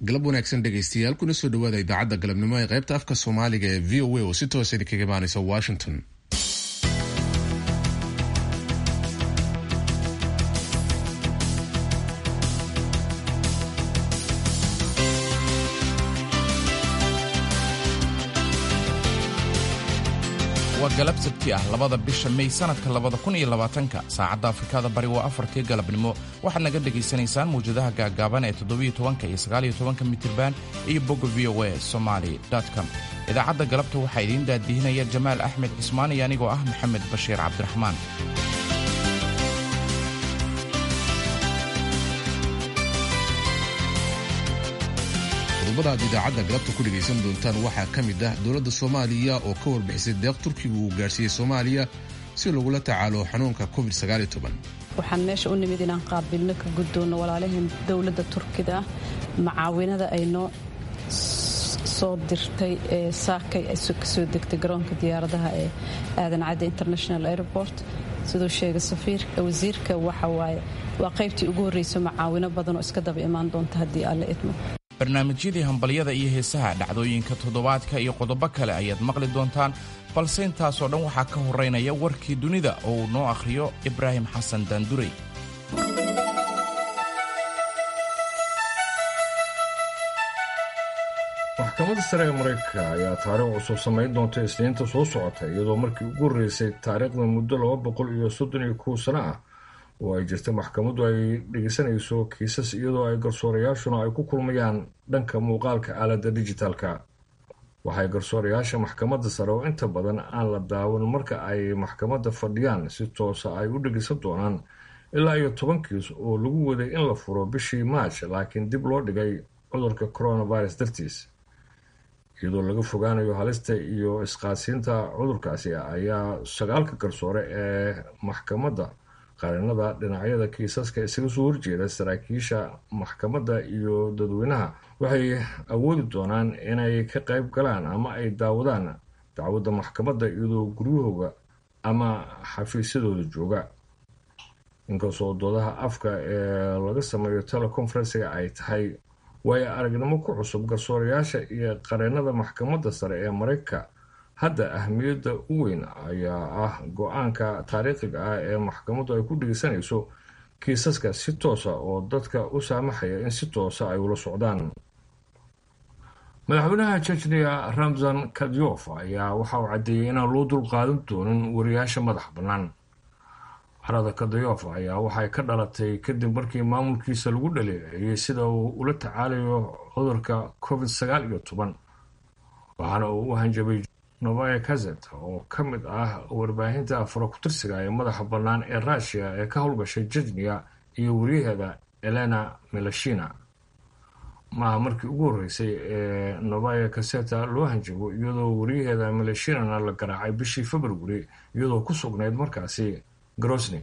galab wanaagsan dhegaystayaal kuna soo dhawaada idaacadda galabnimo ee qaybta afka soomaaliga ee v o a oo si toosa idinkaga imaanaysa washington waa galab sabti ah labada bisha may sanadka labada kun iyo labaatanka saacadda afrikada bari waa afartii galabnimo waxaad naga dhegaysanaysaan mawjadaha gaagaaban ee toddobiyo tobanka iyo sagaaliyo tobanka mitirban iyo bogga v o a somaly com idaacadda galabta waxaa idiin daadihinaya jamaal axmed cismaan iyo anigoo ah maxamed bashiir cabdiraxmaan qodobada aad idaacadda galabta ku dhegaysan doontaan waxaa ka mid ah dowladda soomaaliya oo ka warbixisay deeq turkigu uu gaarsiiyey soomaaliya si lagula tacaalo xanuunka covid waxaan meesha u nimid inaan qaabilno ka guddoonno walaalaheen dowladda turkida macaawinada ay noo soo dirtay ee saakay ka soo degtay garoonka diyaaradaha ee aadan cadde international airport siduu sheegay wasiirka waxawaaye waa qaybtii ugu horreyso macaawino badanoo iska daba imaan doonta haddii alle idmo barnaamijyadii hambalyada iyo heesaha dhacdooyinka toddobaadka iyo qodobo kale ayaad maqli doontaan balse intaasoo dhan waxaa ka horeynaya warkii dunida oo uu noo akhriyo ibraahim xasan daandurey maxkamadda sare ee maraykanka ayaa taariikh cusub samayn doonta isniinta soo socota iyadoo markii ugu horreysay taariikhda muddo laba boqol iyo soddon iyo kow sano ah oo ay jirta maxkamaddu ay dhegeysanayso kiisas iyadoo ay garsoorayaashuna ay ku kulmayaan dhanka muuqaalka aaladda dijitaalka waxay garsoorayaasha maxkamadda sare oo inta badan aan la daawan marka ay maxkamadda fadhiyaan si toosa ay u dhegeysan doonaan ilaa iyo toban kiis oo lagu waday in la furo bishii maaj laakiin dib loo dhigay cudurka coronavirus dartiis iyadoo laga fogaanayo halista iyo isqaasiinta cudurkaasi ayaa sagaalka garsoore ee maxkamadda qarinada dhinacyada kiisaska isaga soo horjeeda saraakiisha maxkamadda iyo dadweynaha waxay awoodi doonaan inay ka qayb galaan ama ay daawadaan dacwadda maxkamadda iyadoo guryahooga ama xafiisyadooda jooga inkastoo doodaha afka ee laga sameeyo teleconferensiga ay tahay waayo aragnimo ku cusub garsoorayaasha iyo qareenada maxkamadda sare ee maraykanka hadda ahmiyadda u weyn ayaa ah go-aanka taariikhiga ah ee maxkamaddu ay ku dhegeysanayso kiisaska si toosa oo dadka u saamaxaya in si toosa ay ula socdaan madaxweynaha jejniya ramzan kadyof ayaa waxa uu caddeeyey inaan loo dul qaadan doonin wariyaasha madax bannaan carada kadyof ayaa waxay ka dhalatay kadib markii maamulkiisa lagu dhaleeceeyey sida uu ula tacaalayo cudurka covid sagaal iyo toban waxaana uu u hanjabay novaya kazet oo ka mid ah warbaahinta farakutirsiga ee madaxa bannaan ee ruushiya ee ka howlgashay jejniya iyo wariyaheeda elena melashina maaha markii ugu horreysay ee novaya kaseta loo hanjabo iyadoo wariyaheeda melashinana la garaacay bishii february iyadoo ku sugnayd markaasi grosny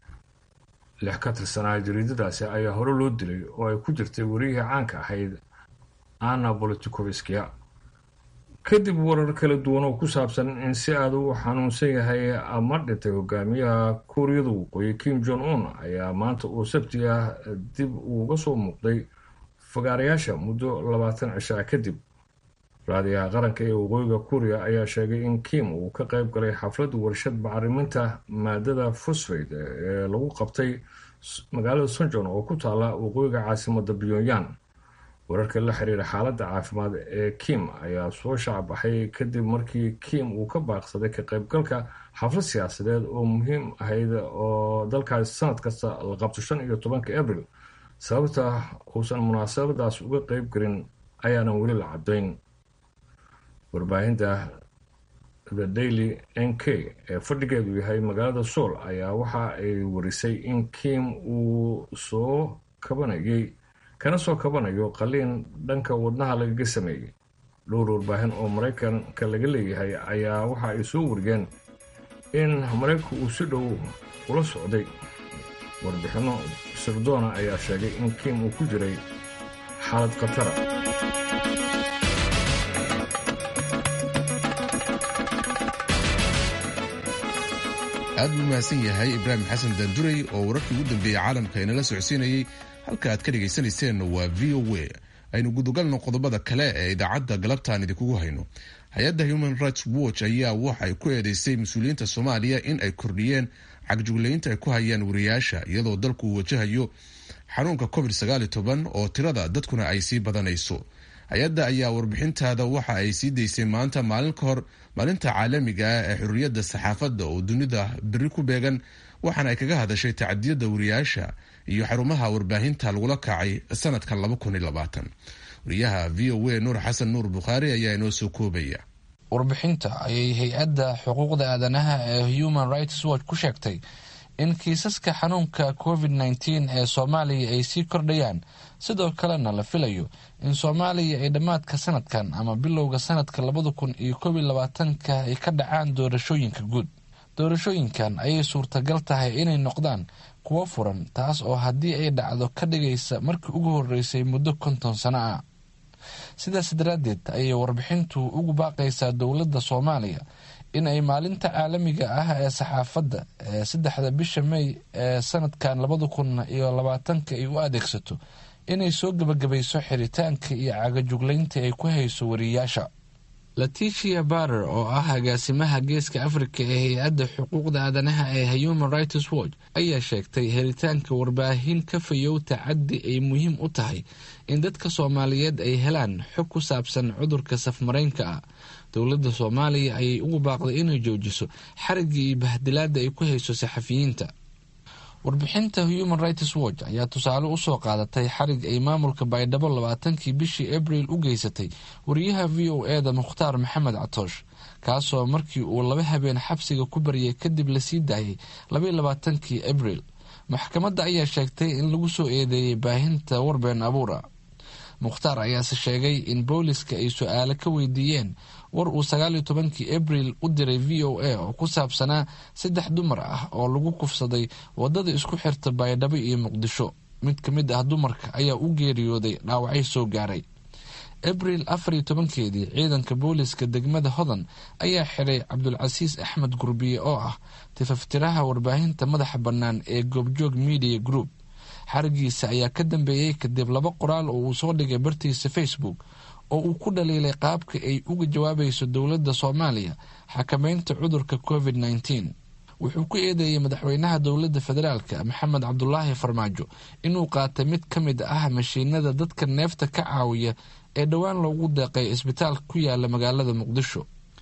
lix ka tirsanaa jariidadaasi ayaa hore loo dilay oo ay ku jirtay wariyihii caanka ahayd anna bolitikovskia kadib warar kala duwan oo ku saabsan in si aada u xanuunsan yahay ama dhintay hogaamiyaha kuuriyada waqooyi kim jong un ayaa maanta oo sabti ah dib uuga soo muuqday fagaarayaasha muddo labaatan cisho ah kadib raadiyaha qaranka ee waqooyiga kuuriya ayaa sheegay in kim uu ka qayb galay xafladda warshad bacriminta maadada fosfate ee lagu qabtay magaalada sonjon oo ku taala waqooyiga caasimada pyongyang wararka la xiriira xaaladda caafimaad ee kim ayaa soo shacbaxay kadib markii kim uu ka baaqsaday ka qaybgalka xaflad siyaasadeed oo muhiim ahayd oo dalkaas sanad kasta la qabto shan iyo tobanka abril sababta uusan munaasabadaas uga qeyb gelin ayaanan weli la caddayn warbaahinta the daily n k ee fadhigeedu yahay magaalada sool ayaa waxa ay warisay in kim uu soo kabanayay kana soo kabanayo qaliin dhanka wadnaha lagaga sameeyey dhowr warbaahin oo maraykanka laga leeyahay ayaa waxa ay soo wariyeen in maraykanku uu si dhow ula socday warbixinno sirdoona ayaa sheegay in kim uu ku jiray xaalad khatara aad buu mahadsan yahay ibraahim xasan daandurey oo wararkii ugu dambeeyey caalamka inala socodsiinayey halka aad ka dhegaysanayseena waa v o a aynu gudagalno qodobada kale ee idaacadda galabtaan idinkugu hayno hay-adda human rights watch ayaa waxay ku eedeysay mas-uuliyiinta soomaaliya in ay kordhiyeen cagjuglaynta ay ku hayaan wariyaasha iyadoo dalku uu wajahayo xanuunka covid oo tirada dadkuna ay sii badanayso hay-adda ayaa warbixintaada waxa ay sii daysay maanta maalin ka hor maalinta caalamiga ah ee xurriyadda saxaafadda oo dunida beri ku beegan waxaana ay kaga hadashay tacadiyada wariyaasha iyo xarumaha warbaahinta lagula kacay sanadkan wariyaha v o a nuur xasan nuur bukhaari ayaa inoo soo koobaya warbixinta ayay hay-adda xuquuqda aadanaha ee human rights watch ku sheegtay in kiisaska xanuunka covid nteen ee soomaaliya ay sii kordhayaan sidoo kalena la filayo in soomaaliya ay dhammaadka sanadkan ama bilowga sanadka labada kun iyo koob iyo labaatanka ay ka dhacaan doorashooyinka guud doorashooyinkan ayay suurtagal tahay inay noqdaan kuwo furan taas oo haddii ay dhacdo ka dhigaysa markii ugu horeysay muddo konton sano ah sidaas daraaddeed ayay warbixintu ugu baaqaysaa dowladda soomaaliya in ay maalinta caalamiga ah ee saxaafadda ee saddexda bisha may ee sanadkan labada kun iyo labaatanka ay u adeegsato inay soo gebagabayso xiritaanka iyo cagajuglaynta ay ku hayso wariyaasha laticia barer oo ah agaasimaha geeska afrika ee hay-adda xuquuqda aadanaha ee human rights watch ayaa sheegtay helitaanka warbaahin ka fayow tacaddi ay muhiim u tahay in dadka soomaaliyeed ay helaan xog ku saabsan cudurka safmaraynka ah dowladda soomaaliya ayay ugu baaqday inay joojiso xarigii iyo bahdilaada ay ku hayso saxafiyiinta warbixinta human rights watch ayaa tusaale usoo qaadatay xarig ay maamulka baydhabo labaatankii bishii abril u geysatay wariyaha v o e da mukhtaar maxamed catoosh kaasoo markii uu laba habeen xabsiga ku baryay kadib lasii daayay labaiy labaatankii abril maxkamadda ayaa sheegtay in lagu soo eedeeyay baahinta warbeen abuura mukhtaar ayaase sheegay in booliska ay su-aalo ka weydiiyeen war uu sagaaliyo tobankii abril u diray v o a oo ku saabsanaa saddex dumar ah oo lagu kufsaday wadada isku xirta baydhabo iyo muqdisho mid ka mid ah dumarka ayaa u geeriyooday dhaawacyo soo gaaray abril afariyo tobankeedii ciidanka booliska degmada hodan ayaa xiray cabdulcasiis axmed gurbiye oo ah tifaftiraha warbaahinta madaxa bannaan ee goobjoog media group xarigiisa ayaa ka dambeeyey kadib laba qoraal oo uu soo dhigay bartiisa facebook oo uu ku dhaliilay qaabka ay uga jawaabayso dowladda soomaaliya xakameynta cudurka covid nteen wuxuu ku eedeeyey madaxweynaha dowladda federaalka maxamed cabdulaahi farmaajo inuu qaatay mid ka mid ah mashiinada dadka neefta ka caawiya ee dhowaan loogu deeqay isbitaalka ku yaala magaalada muqdisho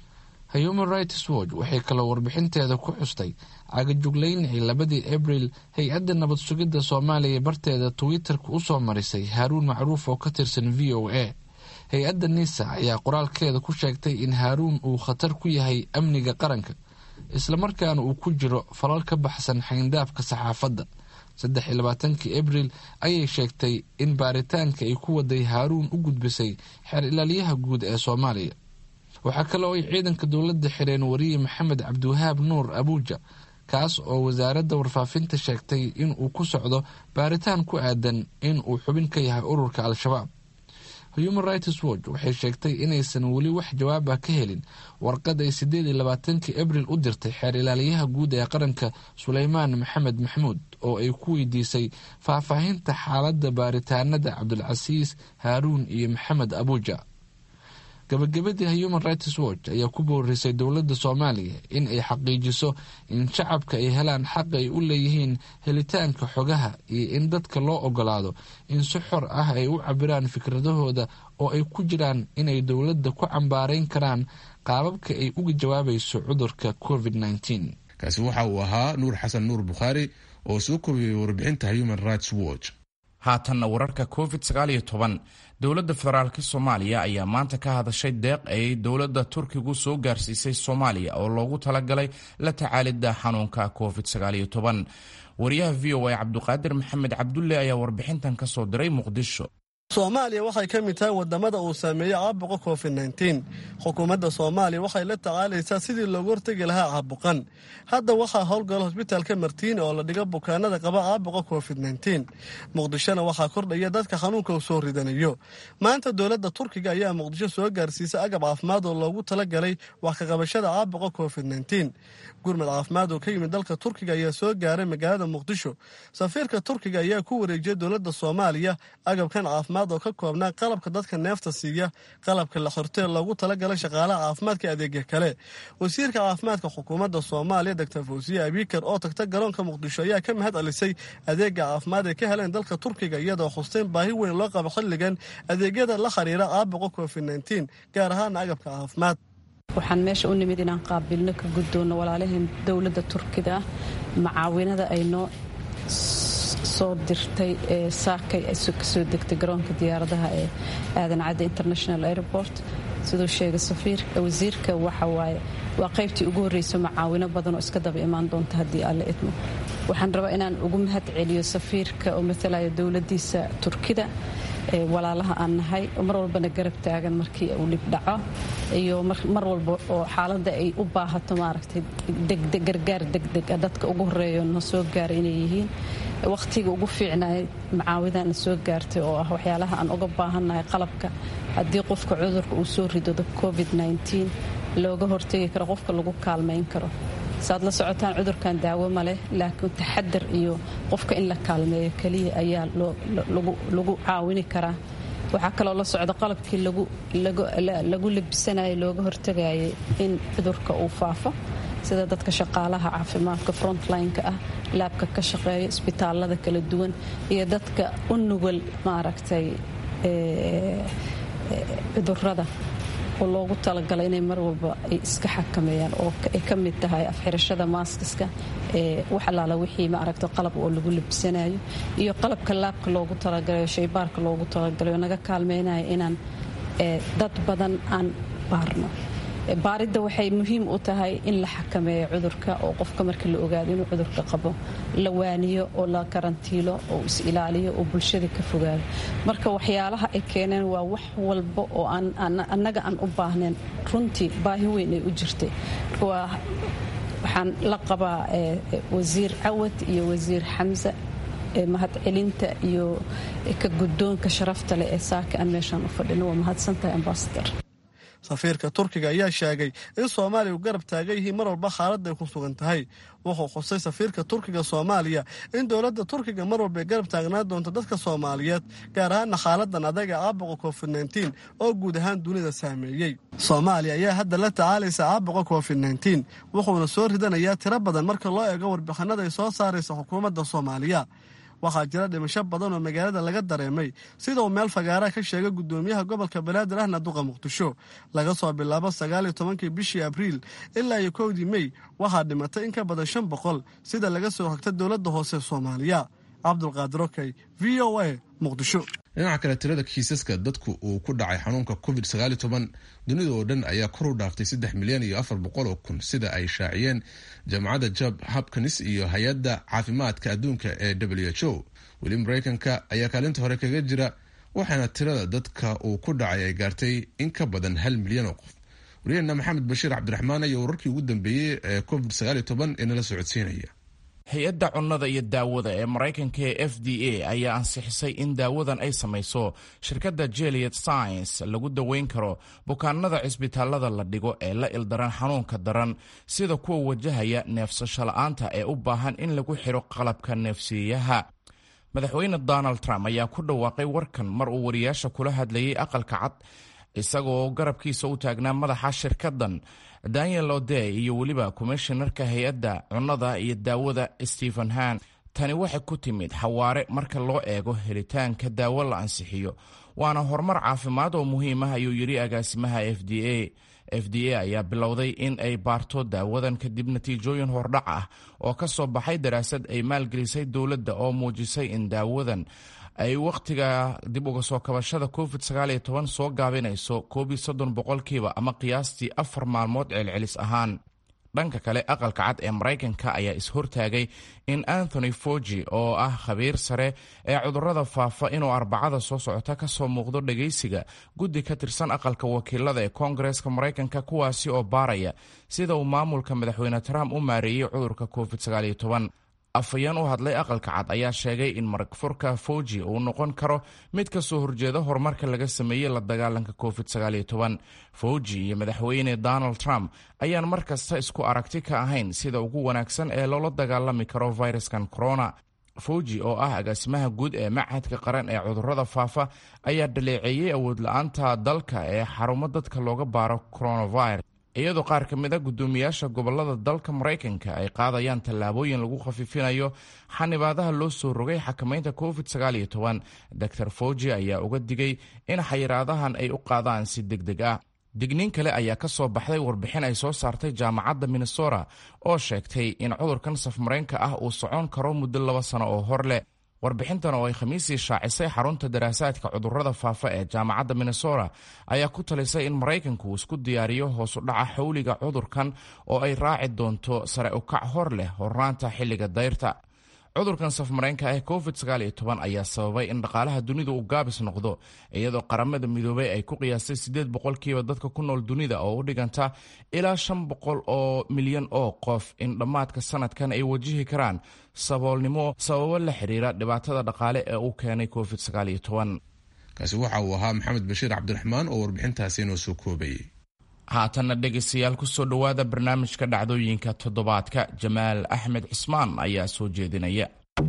human rights watch waxay kaloo warbixinteeda ku xustay cagajuglayn ay labadii abril hay-adda nabad sugidda soomaaliya barteeda twitter-ka usoo marisay haaruun macruuf oo ka tirsan v o a hay-adda nisa ayaa qoraalkeeda ku sheegtay in haaruun uu khatar ku yahay amniga qaranka islamarkaana uu ku jiro falal ka baxsan xayndaabka saxaafadda saddex iyo labaatankii abril ayay sheegtay in baaritaanka ay ku waday haaruun u gudbisay xeer ilaalyaha guud ee soomaaliya waxaa kale oo ay ciidanka dowladda xireen wariye maxamed cabdiwahaab nuur abuuja kaas oo wasaaradda warfaafinta sheegtay in uu ku socdo baaritaan ku aadan in uu xubin ka yahay ururka al-shabaab human rights watch waxay sheegtay inaysan weli wax jawaab ah ka helin warqad ay sideed iyo labaatankii abril u dirtay xeer ilaaliyaha guud ee qaranka suleymaan maxamed maxmuud oo ay ku weydiisay faahfaahinta xaaladda baaritaanada cabdulcasiis haaruun iyo maxamed abuuja gabagabadii human rights watch ayaa ku boorisay dowladda soomaaliya in ay xaqiijiso in shacabka ay helaan xaq ay u leeyihiin helitaanka xogaha iyo in dadka loo ogolaado in si xor ah ay u cabiraan fikradahooda oo ay ku jiraan inay dowladda ku cambaarayn karaan qaababka ay uga jawaabayso cudurka covid nteen kaasi waxa uu ahaa nuur xasan nuur bukhaari oo soo kobiyey warbixinta human rights watch haatanna wararka covid sagaaliyo toban dowladda federaalk soomaaliya ayaa maanta ka hadashay deeq ay dowladda turkigu soo gaarsiisay soomaaliya oo loogu talagalay la tacaalidda xanuunka covid sagaaliyo toban wariyaha v o a cabduqaadir maxamed cabdulle ayaa warbixintan ka soo diray muqdisho soomaaliya waxay ka mid tahay wadamada uu saameeyey caabuqa covid nteen xukuumadda soomaaliya waxay la tacaalaysaa sidii loogu hortegi lahaa caabuqan hadda waxaa howlgala hosbitaalka martiini oo la dhigo bukaanada qaba caabuqa covid nteen muqdishona waxaa kordhaya dadka xanuunka uu soo ridanayo maanta dowladda turkiga ayaa muqdisho soo gaarsiisay agab caafimaad oo loogu talagalay wax ka qabashada caabuqa covid nteen gurmad caafimaad oo ka yimid dalka turkiga ayaa soo gaaray magaalada muqdisho safiirka turkiga ayaa ku wareejiyay dowladda soomaaliya agabkan caafimaad labaad oo ka koobnaa qalabka dadka neefta siiya qalabka la xirtee loogu talagalay shaqaalaha caafimaadka adeegya kale wasiirka caafimaadka xukuumadda soomaaliya doctor fawsiye abikar oo tagta garoonka muqdisho ayaa ka mahad celisay adeega caafimaad ay ka heleen dalka turkiga iyadoo xusteen baahi weyn loo qabo xilligan adeegyada la xiriira aabuqa covid nteen gaar ahaana agabka caafimaad waxaan meesha u nimid inaan qaabilno ka guddoonno walaalaheen dowladda turkida ah macaawinada ay noo soo dirtay ee saakay kasoo degtay garoonka diyaaradaha ee aadan cadde international airport siduu sheegay wasiirka waxawaaye waa qaybtii ugu horreysa macaawino badan oo iska daba imaan doonta haddii alle idmo waxaan rabaa inaan ugu mahad celiyo safiirka oo matalaya dowladdiisa turkida walaalaha aan nahay oo mar walbana garab taagan markii uu dhib dhaco iyo mar walba oo xaaladda ay u baahato maaragtay gargaar degdega dadka ugu horeeyo na soo gaaray inay yihiin wakhtiga ugu fiicnay macaawidana soo gaartay oo ah waxyaalaha aan uga baahannahay qalabka haddii qofka cudurka uu soo ridodo covid looga hortegi karo qofka lagu kaalmayn karo saad la socotaan cudurkan daawo ma leh laakiin taxadar iyo qofka in la kaalmeeyo keliya ayaa lagu caawini karaa waxaa kaloo la socda qalabkii lagu labisanayo looga hortagayay in cudurka uu faafo sida dadka shaqaalaha caafimaadka frontline-ka ah laabka ka shaqeeya isbitaalada kala duwan iyo dadka u nugul maaragtay cudurada oo loogu talagalay inay mar walba ay iska xakameeyaan oo ay ka mid tahay afxirashada maaskiska ee wax allaala wixii maaragta qalab oo lagu labisanayo iyo qalabka laabka loogu talagalayo shaybaarka loogu talagalayo naga kaalmeynaya inaan dad badan aan baarno baaridda waxay muhiim u tahay in la xakameeyo cudurka oo qofka marka la ogaado inuu cudurka qabo la waaniyo oo la karantiilo oo is ilaaliyo oo bulshada ka fogaado marka waxyaalaha ay keeneen waa wax walba oo annaga aan u baahnayn runtii baahi weyn ay u jirtay waxaan la qabaa wasiir cawad iyo wasiir xamse mahadcelinta iyo ka guddoonka sharafta leh ee saaka aan meeshaan u fadhino waa mahadsantahay ambasadar safiirka turkiga ayaa sheegay in soomaaliya u garab taagan yihiin mar walba xaaladda ay ku sugan tahay wuxuu xusay safiirka turkiga soomaaliya in dowladda turkiga mar walba ay garab taagnaan doonto dadka soomaaliyeed gaar ahaana xaaladan adaga caabuqa covid nteen oo guud ahaan dunida saameeyey soomaaliya ayaa hadda la tacaalaysa caabuqa covid nteen wuxuuna soo ridanayaa tiro badan marka loo eego warbixinada ay soo saaraysa xukuumadda soomaaliya waxaa jira dhimasho badan oo magaalada laga dareemay sida uu meel fagaaraha ka sheegay gudoomiyaha gobolka banaadir ahna duqa muqdisho laga soo bilaabo sagaal iyo tobankii bishii abriil ilaa iyo kowdii mey waxaa dhimatay in ka badan shan boqol sida laga soo hogta dowladda hoose soomaaliya cabdulqaadir okey v o a muqdisho dhinaca kale tirada kiisaska dadku uu ku dhacay xanuunka covid sagaaliyo toban dunida oo dhan ayaa kor u dhaaftay saddex milyan iyo afar boqol oo kun sida ay shaaciyeen jaamacadda job hopkins iyo hay-adda caafimaadka adduunka ee w h o weli mareykanka ayaa kaalinta hore kaga jira waxaana tirada dadka uu ku dhacay ay gaartay in ka badan hal milyan oo qof waryaheena maxamed bashiir cabdiraxmaan ayaa wararkii ugu dambeeyey ee covid sagaaliyo toban ee nala socodsiinaya hay-adda cunnada iyo daawada ee maraykanka ee f d a ayaa ansixisay in daawadan ay samayso shirkadda jeliet science lagu daweyn karo bukaanada cisbitaalada la dhigo ee la ildaran xanuunka daran sida kuwa wajahaya neefsasho la-aanta ee u baahan in lagu xiro qalabka neefsiiyaha madaxweyne donald trump ayaa ku dhawaaqay warkan mar uu wariyaasha kula hadlayay aqalka cad isagoo garabkiisa u taagnaa madaxa shirkaddan daniel ode iyo weliba komishinarka hay-adda cunnada iyo daawada stephen han tani waxay ku timid xawaare marka loo eego helitaanka daawo la ansixiyo waana horumar caafimaad oo muhiim ah ayuu yidhi agaasimaha f d a f d a ayaa bilowday in ay baarto daawadan kadib natiijooyin hordhac ah oo ka soo baxay daraasad ay maalgelisay dowladda oo muujisay in daawadan ay wakhtiga dib uga soo kabashada covid sagaaliyo toban soo gaabinayso koob iyo soddon boqolkiiba ama qiyaastii afar maalmood celcelis ahaan dhanka kale aqalka cad ee maraykanka ayaa is-hortaagay in anthony fogi oo ah khabiir sare ee cudurrada faafa inuu arbacada soo socota ka soo muuqdo dhegaysiga guddi ka tirsan aqalka wakiilada ee koongareeska maraykanka kuwaasi oo baaraya sida uu maamulka madaxweyne trump u maareeyey cudurka covid sagaaliyo toban afhayeen u hadlay aqalka cad ayaa sheegay in maragfurka fauji uu noqon karo mid ka soo horjeeda horumarka laga sameeyey la dagaalanka covid sagaaliyo toban fauji iyo madaxweyne donald trump ayaan mar kasta isku aragti ka ahayn sida ugu wanaagsan ee loola dagaalami karo fayraskan corona fawji oo ah agaasimaha guud ee machadka qaran ee cudurrada faafa ayaa dhaleeceeyey awood la-aanta dalka ee xarumo dadka looga baaro coronavirus iyadoo qaar ka mid a guddoomiyaasha gobolada dalka maraykanka ay qaadayaan tallaabooyin lagu khafiifinayo xanibaadaha loo soo rogay xakamaynta covid dor fawji ayaa uga digay in xayiraadahan ay u qaadaan si deg deg ah digniin kale ayaa ka soo baxday warbixin ay soo saartay jaamacadda minnesota oo sheegtay in cudurkan safmareenka ah uu socon karo muddo laba sano oo hor leh warbixintan oo ay khamiisii shaacisay xarunta daraasaadka cudurrada faafa ee jaamacadda minnesota ayaa ku talisay in maraykanku uu isku diyaariyo hoos u dhaca xawliga cudurkan oo ay raaci doonto sare ukac hor leh hornaanta xilliga dayrta cudurkan safmareenka ah covid ayaa sababay in dhaqaalaha dunida uu gaabis noqdo iyadoo qaramada midoobay ay ku qiyaastay sideed boqolkiiba dadka ku nool dunida oo u dhiganta ilaa shan boqol oo milyan oo qof in dhammaadka sanadkan ay wajihi karaan saboolnimo sababo la xiriira dhibaatada dhaqaale ee uu keenay covid kaasi waxa uu ahaa maxamed bashiir cabdiraxmaan oo warbixintaasi inoo soo koobayay haatanna dhegaystayaal kusoo dhowaada barnaamijka dhacdooyinka toddobaadka jamaal axmed cismaan ayaa soo jeedinaya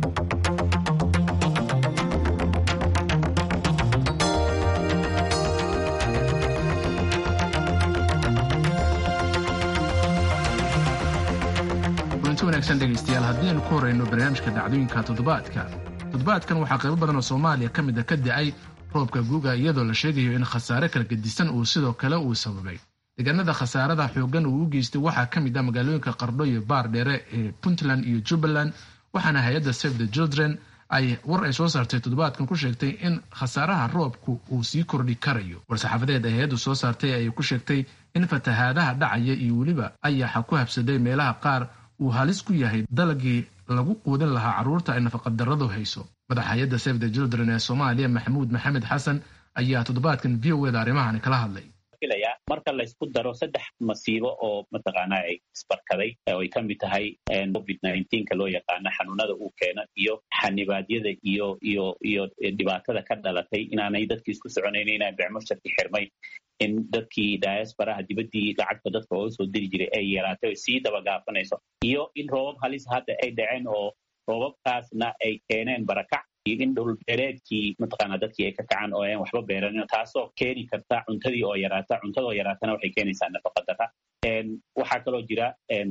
kulanti wanaagsan dhegaystayaal haddii aynu ku horeyno barnaamijka dhacdooyinka toddobaadka toddobaadkan waxaa qaybo badan oo soomaaliya ka mid a ka da-ay roobka guga iyadoo la sheegayo in khasaare kala gedisan uu sidoo kale uu sababay deegaanada khasaarada xoogan uu u geystay waxaa ka mid ah magaalooyinka qardho iyo baar dheere ee puntland iyo jubbaland waxaana hay-adda save the children ay war ay soo saartay toddobaadkan ku sheegtay in khasaaraha roobku uu sii kordhi karayo war-saxaafadeed ay hay-addu soo saartay ayay ku sheegtay in fatahaadaha dhacaya iyo weliba ayaxa ku habsaday meelaha qaar uu halis ku yahay dalagii lagu quudin lahaa carruurta ay nafaqadarradu hayso madaxa hay-adda save the children ee soomaaliya maxamuud maxamed xasan ayaa toddobaadkan v o eda arrimahani kala hadlay marka laysku daro saddex masiibo oo mataqaana ay isbarkaday oo ay ka mid tahay covid nka loo yaqaano xanuunada uu keeno iyo xanibaadyada iyo iyo iyo dhibaatada ka dhalatay inaanay dadkii isku soconayn inaa becmusharki xirmay in dadkii diasporaha dibaddii lacagta dadka ooga soo diri jiray ay yaraatay o sii dabagaafanayso iyo in roobab halis hadda ay dhaceen oo roobabkaasna ay keeneen barakac iyo in dhulbeereedkii mataqaana dadkii ay ka kacaan oo aan waxba beeranin taasoo keeni karta cuntadii oo yaraata cuntadoo yaraatana waxay keenaysaa nafaqadara waxaa kaloo jira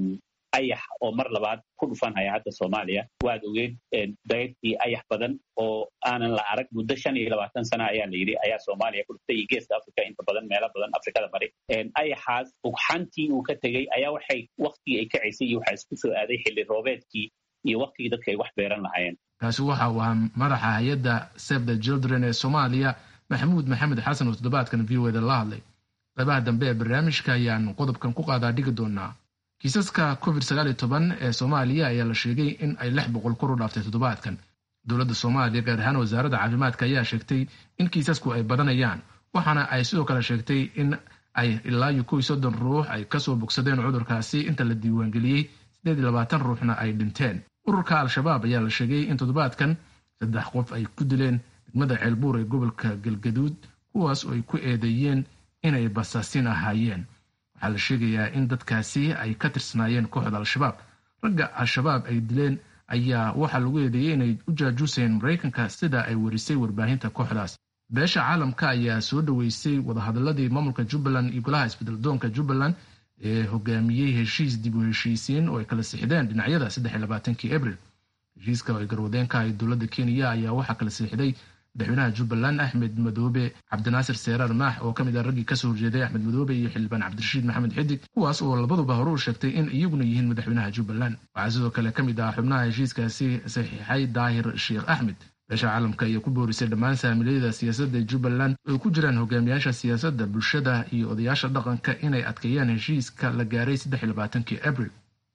ayax oo mar labaad ku dhufanhaya hadda soomaaliya waad ogeed dayrtii ayax badan oo aanan la arag muddo shan iyo labaatan sana ayaa la yidhi ayaa soomaaliya ku dhuftay iyo geeska africa inta badan meelo badan afrikada bari ayaxaas ugxantii uu ka tegey ayaa waxay waktigii ay kacaysay iyo waxaa isku soo aaday xilli roobeedkii iyo waktigii dadka ay wax beeran lahaayeen kaasi waxa uu ahaa madaxa hay-adda save the children ee soomaaliya maxamuud maxamed xasan oo toddobaadkan v o eda la hadlay qaybaha dambe ee barnaamijka ayaan qodobkan ku qaadaa dhigi doonaa kiisaska covid sagaal iyo toban ee soomaaliya ayaa la sheegay in ay lix boqol kor u dhaaftay toddobaadkan dowladda soomaaliya gaar ahaan wasaaradda caafimaadka ayaa sheegtay in kiisasku ay badanayaan waxaana ay sidoo kale sheegtay in ay ilaa iyo kow iyo soddon ruux ay kasoo bogsadeen cudurkaasi inta la diiwaangeliyey sideed iyo labaatan ruuxna ay dhinteen ururka al-shabaab ayaa la sheegay in toddobaadkan saddex qof ay ku dileen degmada ceelbuur ee gobolka galgaduud kuwaas oo ay ku eedeeyeen inay basaasin ahaayeen waxaa la sheegayaa in dadkaasi ay ka tirsanaayeen kooxda al-shabaab ragga al-shabaab ay dileen ayaa waxaa lagu eedeeyey inay u jaajuusayeen maraykanka sida ay warisay warbaahinta kooxdaas beesha caalamka ayaa soo dhoweysay wadahadaladii maamulka jubbaland iyo golaha isbedeldoonka jubbaland ee hogaamiyey heshiis dib u heshiisiin oo ay kala sixdeen dhinacyada saddex iyo labaatankii abril heshiiska oo ay garwadeenka ahay dowladda kenya ayaa waxaa kala siixday madaxweynaha jubbaland axmed madoobe cabdinaasir seeraar maax oo ka mid ah raggii kasoo horjeeday axmed madoobe iyo xildhibaan cabdirashiid maxamed xidig kuwaas oo labaduba hore u sheegtay in iyaguna yihiin madaxweynaha jubbaland waxaa sidoo kale ka mid ah xubnaha heshiiskaasi saxiixay daahir sheekh axmed beesha caalamka ayaa ku boorisay dhammaan saamiilayada siyaasadda jubbaland oo ku jiraan hogaamiyaasha siyaasadda bulshada iyo odayaasha dhaqanka inay adkeeyaan heshiiska la gaaray saddex iyo labaatankii abril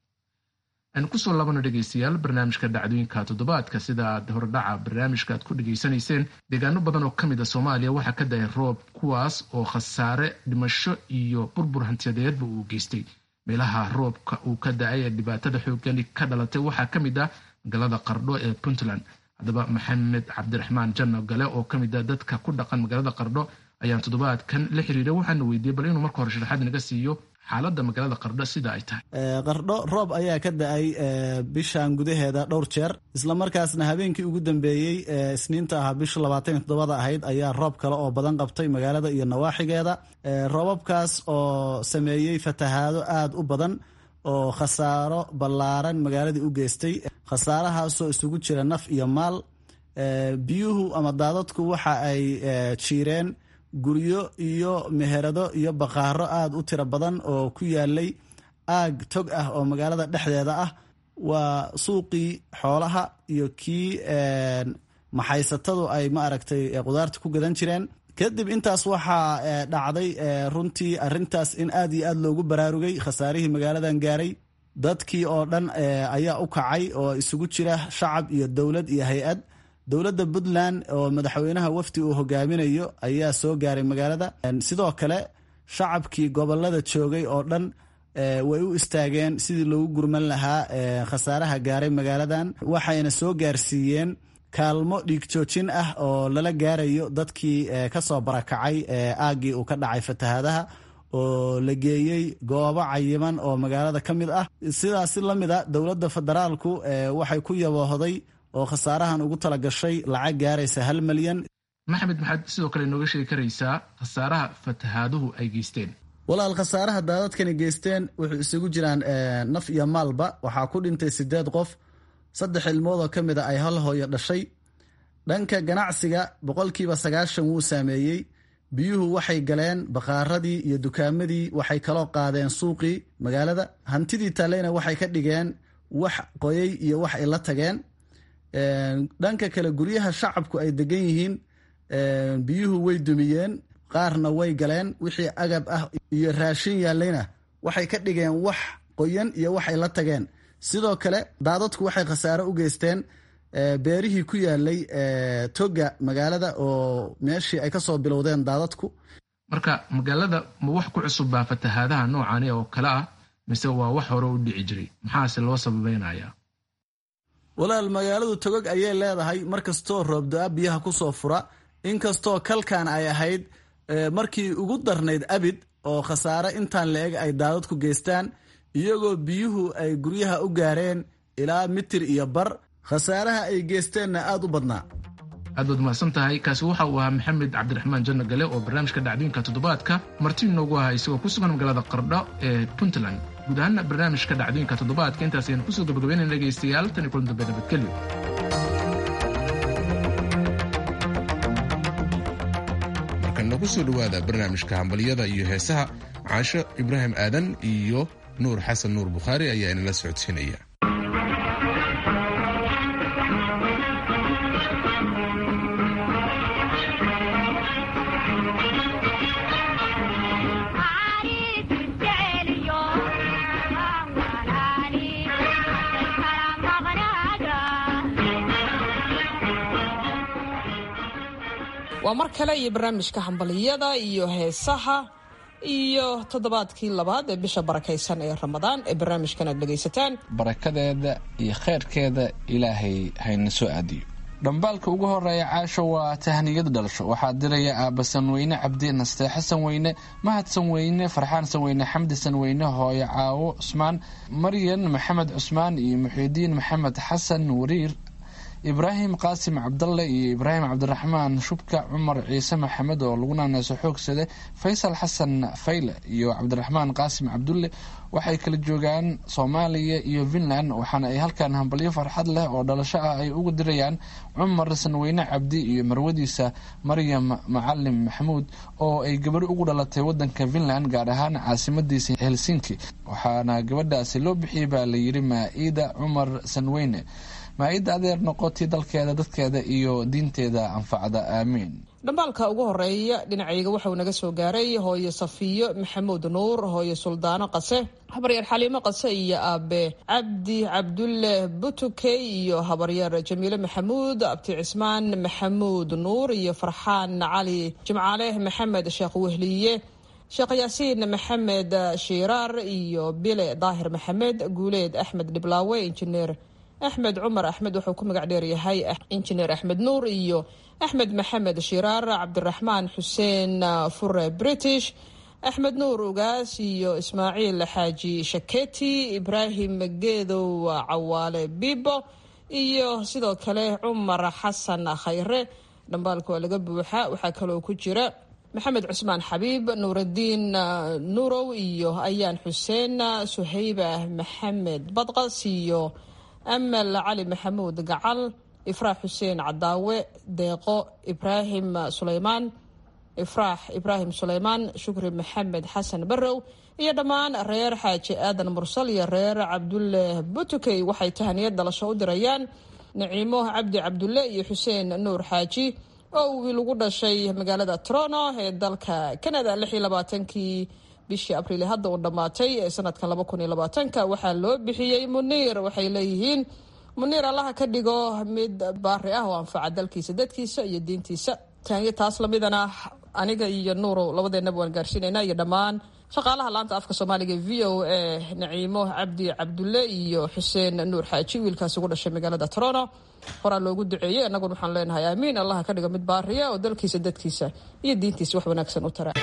aynu kusoo laabano dhegaystayaal barnaamijka dhacdooyinka toddobaadka sida aad hordhaca barnaamijka aad ku dhegaysanayseen deegaano badan oo ka mid a soomaaliya waxaa ka dahay roob kuwaas oo khasaare dhimasho iyo burbur hantiyadeedba uu geystay meelaha roobka uu ka da-ay ee dhibaatada xoogani ka dhalatay waxaa ka mid ah magaalada qardho ee puntland haddaba maxamed cabdiraxmaan janno gale oo ka mid a dadka ku dhaqan magaalada qardho ayaan toddobaadkan la xiriiray waxaana weydiiyey bal inuu marka hore sharaxaad naga siiyo xaaladda magaalada qardho sida ay tahay qardho roob ayaa ka da-ay bishan gudaheeda dhowr jeer islamarkaasna habeenkii ugu dambeeyey isniinta ahaa bisha labaatan iyo toddobada ahayd ayaa roob kale oo badan qabtay magaalada iyo nawaaxigeeda roobabkaas oo sameeyey fatahaado aada u badan oo khasaaro ballaaran magaaladii u geystay khasaarahaasoo isugu jira naf iyo maal biyuhu ama daadadku waxa ay jiireen guryo iyo meherado iyo baqaaro aada u tiro badan oo ku yaalay aag tog ah oo magaalada dhexdeeda ah waa suuqii xoolaha iyo kii maxaysatadu ay ma aragtay qudaarta ku gadan jireen kadib intaas waxaa dhacday runtii arintaas in aad iyo aad loogu baraarugay khasaarihii magaaladan gaaray dadkii oo dhan ayaa u kacay oo isugu jira shacab iyo dowlad iyo hay-ad dowladda puntland oo madaxweynaha wafdi uu hogaaminayo ayaa soo gaaray magaalada sidoo kale shacabkii gobolada joogay oo dhan way u istaageen sidii loogu gurman lahaa khasaaraha gaaray magaaladan waxayna soo gaarsiiyeen kaalmo dhiigjoojin ah oo lala gaarayo dadkii kasoo barakacay aaggii uu ka dhacay fatahaadaha oo la geeyey goobo cayiman oo magaalada ka mid ah sidaasi la mid a dowladda federaalku waxay ku yaboohday oo khasaarahan ugu tala gashay lacag gaaraysa hal malyan maxamed maxaad sidoo kale nooga sheegi karaysaa khasaaraha fatahaaduhu ay geysteen walaal khasaaraha daadadkani geysteen wuxuu isugu jiraan naf iyo maalba waxaa ku dhintay sideed qof saddex ilmood oo ka mid a ay hal hooyo dhashay dhanka ganacsiga boqolkiiba sagaashan wuu saameeyey biyuhu waxay galeen baqaaradii iyo dukaamadii waxay kaloo qaadeen suuqii magaalada hantidii taaleyna waxay ka dhigeen wax qoyay iyo wax ay la tageen dhanka kale guryaha shacabku ay degan yihiin biyuhu way dumiyeen qaarna way galeen wixii agab ah iyo raashin yaallayna waxay ka dhigeen wax qoyan iyo wax ay la tageen sidoo kale daadadku waxay khasaaro u geysteen beerihii ku yaalay toga magaalada oo meeshii ay kasoo bilowdeen daadadku marka magaalada ma wax ku cusub baa fatahaadaha noocani oo kale ah mise waa wax hore u dhici jiray maxaase loo sababeynaya walaal magaaladu togog ayay leedahay markastoo roobda-a biyaha kusoo fura inkastoo kalkan ay ahayd markii ugu darnayd abid oo khasaare intaan la-eg ay daadadku geystaan iyagoo biyuhu ay guryaha u gaareen ilaa mitir iyo bar khasaaraha ay geysteenna aada u badnaa aad baad mahadsan tahay kaasi waxa uu ahaa maxamed cabdiraxmaan janno gale oo barnaamijka dhacdooyinka toddobaadka marti inoogu ahaa isagoo ku sugan magaalada qardho ee puntland guud ahaana barnaamijka dhacdooyinka toddobaadka intaas ayaan kusoo gabagabeynayna dhegaystayaal tan iyo kulan dambe nabadgelyo markana kusoo dhowaada barnaamijka hambalyada iyo heesaha caasho ibraahim aadan iyo nuur xasan nuur bukhaari ayaa inala socodsiinaya waa mar kale iyo barnaamijka hambaliyada iyo heesaha iyo toddobaadkii labaad ee bisha barakaysan ee ramadaan ee barnaamijkan aad dhegaysataan barakadeeda iyo kheyrkeeda ilaahay hayna soo aadiyo dhambaalka ugu horeeya caasho waa tahniyada dhalasho waxaa diraya aaba sanweyne cabdi nasteexe sanweyne mahad sanweyne farxaan sanweyne xamdi sanweyne hooyo caawo cusmaan maryan maxamed cusmaan iyo muxiidiin maxamed xasan wariir ibraahim qaasim cabdalle iyo ibraahim cabdiraxmaan shubka cumar ciise maxamed oo lagu naaneyso xoogsade faysal xasan fayle iyo cabdiraxmaan qaasim cabdulle waxay kala joogaan soomaaliya iyo finland waxaana ay halkan hambalyo farxad leh oo dhalasho ah ay ugu dirayaan cumar sanweyne cabdi iyo marwadiisa maryam macalim maxamuud oo ay gabadho ugu dhalatay wadanka finland gaar ahaan caasimadiisa helsinki waxaana gabadhaasi loo bixiyey baa layiri maa-ida cumar sanweyne maa-ida adeer noqotay dalkeeda dadkeeda iyo diinteeda anfacda aamiin dhambaalka ugu horeeya dhinacayga waxauu naga soo gaaray hooyo safiyo maxamuud nuur hooyo suldaano qase habaryar xaliimo qase iyo aabe cabdi cabdulle butukey iyo habaryar jamiile maxamuud abti cismaan maxamuud nuur iyo farxaan cali jimcaale maxamed sheekh wehliye sheekh yaasiin maxamed shiiraar iyo bile daahir maxamed guuleed axmed dhiblaawe injineer axmed cumar axmed wuxuu ku magac dheeryahay injineer axmed nuur iyo axmed maxamed shiraar cabdiraxmaan xuseen fure british axmed nuur ugaas iyo ismaaciil xaaji shaketi ibraahim geedow cawaale bibo iyo sidoo kale cumar xasan khayre dhambaalka waa laga buuxa waxaa kaloo ku jira maxamed cusmaan xabiib nuuradiin nuurow iyo ayaan xuseen suhayba maxamed badqas iyo amal cali maxamuud gacal ifraax xuseen cadaawe deeqo ibraahim suleymaan ifraax ibraahim suleymaan shukri maxamed xasan barrow iyo dhammaan reer xaaji aadan mursal iyo reer cabdulle butukey waxay tahaniyad dhalasho u dirayaan naciimo cabdi cabdulle iyo xuseen nuur xaaji oo uu lagu dhashay magaalada toronto ee dalka canada kii bishii abriil hadda uu dhammaatay ee sanadka waxaa loo bixiyey muniir waxay leeyihiin muniir allaha ka dhigo mid baari ah oo anfaca dalkiisa dadkiisa iyo diintiisa taanyo taas lamidana aniga iyo nuurow labadeenaba waan gaarsiinayna iyo dhammaan shaqaalaha laanta afka soomaaliga v o e naciimo cabdi cabdulle iyo xuseen nuur xaaji wiilkaas ugu dhashay magaalada toronto horaa loogu duceeyey annaguna waxaan leenahay aamiin allaha ka dhigo mid baariya oo dalkiisa dadkiisa iyo diintiisa wax wanaagsan u tara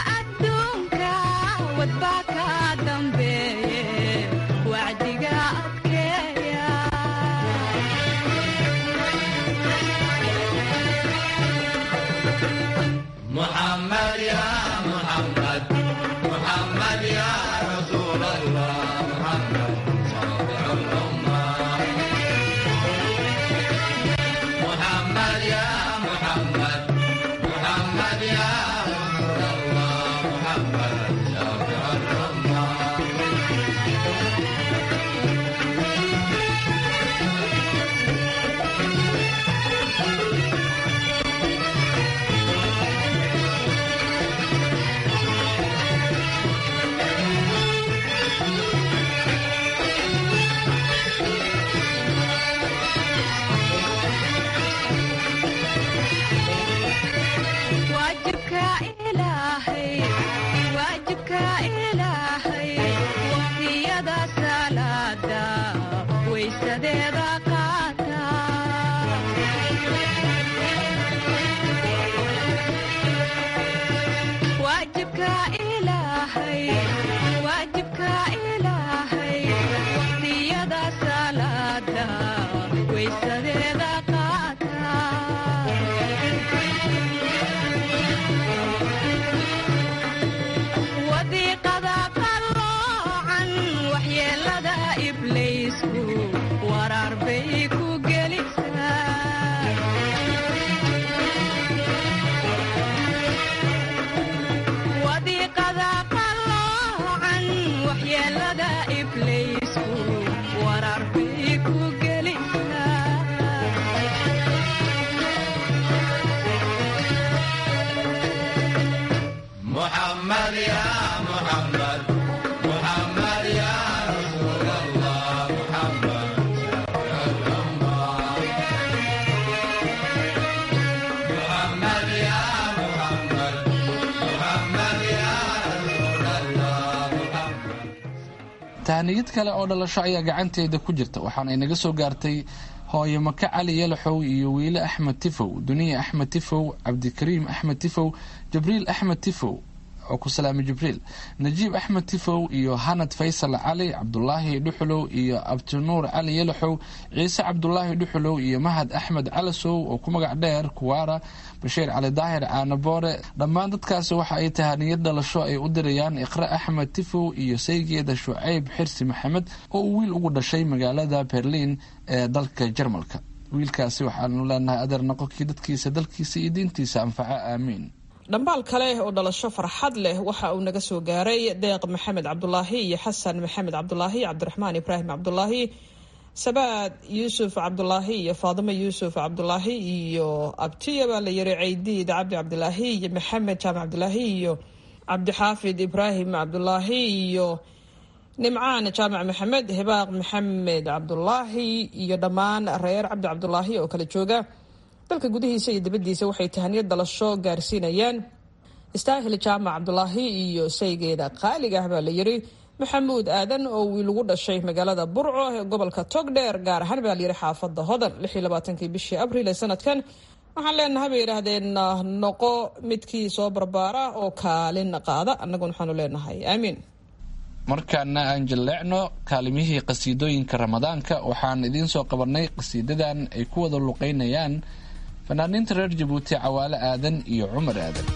wadbaa ka dambeeye wacdiga tahaniyad kale oo dhalasho ayaa gacanteeda ku jirta waxaana inaga soo gaartay hooyo maka cali yalaxow iyo wiile axmed tifow duniya axmed tifow cabdikariim axmed tifow jibriil axmed tifow oo ku salaamay jibriil najiib axmed tifow iyo hanad faysal cali cabdulaahi dhuxulow iyo abtinuur cali yalaxow ciise cabdulaahi dhuxulow iyo mahad axmed calasow oo ku magac dheer kuwaara bashiir cali daahir caanaboore dhammaan dadkaasi waxa ay tahaniyad dhalasho ay u dirayaan iqre axmed tifow iyo saygeeda shucayb xirsi maxamed oo uu wiil ugu dhashay magaalada berliin ee dalka jarmalka wiilkaasi waxaanu leenahay adeer noqonkii dadkiisa dalkiisa iyo diintiisa anfaca aamiin dhambaal kale oo dhalasho farxad leh waxa uu naga soo gaaray deeq maxamed cabdulaahi iyo xasan maxamed cabdulaahi cabdiraxmaan ibraahim cabdulaahi sabaad yuusuf cabdulaahi iyo faadimo yuusuf cabdulaahi iyo abtiya baa la yiri caydiid cabdi cabdilaahi iyo maxamed jaamac cabdilaahi iyo cabdixaafid ibraahim cabdulaahi iyo nimcaan jaamac maxamed hibaaq maxamed cabdulaahi iyo dhammaan reer cabdi cabdulaahi oo kala jooga dalka gudihiisa iyo dibadiisa waxay tahaniyad dhalasho gaarsiinayaan istaahil jaamac cabdulaahi iyo saygeeda qaaliga ah baa la yiri maxamuud aadan oo wiil ugu dhashay magaalada burco ee gobolka togdheer gaar ahaan baa layiri xaafada hodan kii bishii abriil ee sanadkan waxaan leenahay bay yidhaahdeen noqo midkii soo barbaara oo kaalin qaada annaguna waxaanu leenahay aamiin markaana aan jilleecno kaalimihii qasiidooyinka ramadaanka waxaan idiin soo qabanay qasiidadan ay ku wada luqeynayaan fanaaniinta reer jabuuti cawaale aadan iyo cumar aadan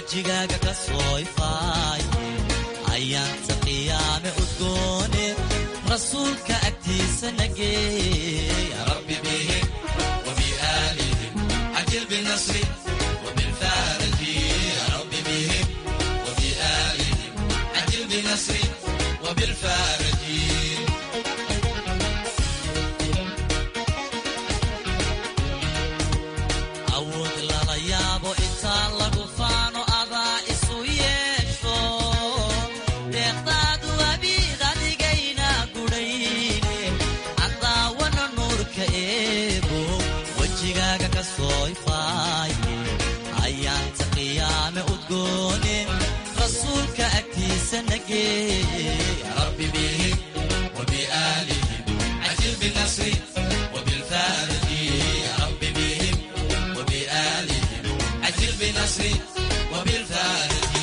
wejigaaga ka soo ifaaye ayaanta qiyaame udgoone rasuulka agtiisa nageey rabbi bihim wabiaalihim cajil binasri wabilfaaraji rabbi bihim wabiaalihim cajil binasri wabilfaaraji awood lala yaabo intaa lagu faano adaa isu yeesho deeqdaadu abiid adigayna gudhayne cadaawana nuurka eego wejigaaga ka soo ifaaye ayaanta qiyaame udgoone rasuulka agtiisa nageeye rabbi bihim wabiaalihim cajil binasri wabilfaaraji rabbi bihim wabiaalihim cajil binasri wabilfaaraji